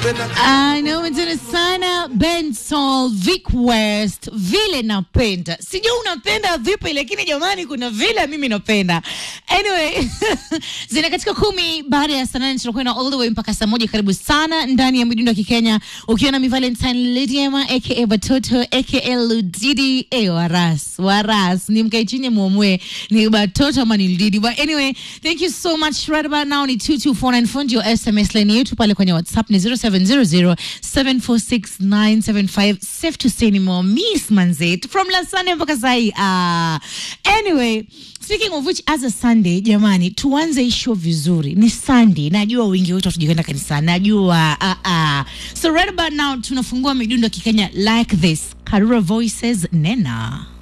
Anaometana sana Ben Sol, Vic West, vile napenda. Sijui unapenda vipi, lakini jamani, kuna vile mimi napenda. Anyway, zina katika kumi baada ya saa nane tunakwenda all the way mpaka saa moja. Karibu sana ndani ya midundo ya Kikenya, ukiwa na mi Valentine Lydiama aka Batoto aka Ludidi. Eh, waras waras, ni mkae chini muamue ni Batoto ama ni Ludidi. But anyway, thank you so much. Right about now ni 22494 ndio SMS line yetu pale kwenye WhatsApp ni 0700746975. Safe to say ni more miss manzet from last Sunday mpaka sahi. Ah, anyway Speaking of which, as a Sunday, jamani, tuanze hii show vizuri. Ni Sunday, najua wengi wetu hatujakwenda kanisani, najua uh, uh. So right about now tunafungua midundo ya Kikenya like this. Karura Voices, nena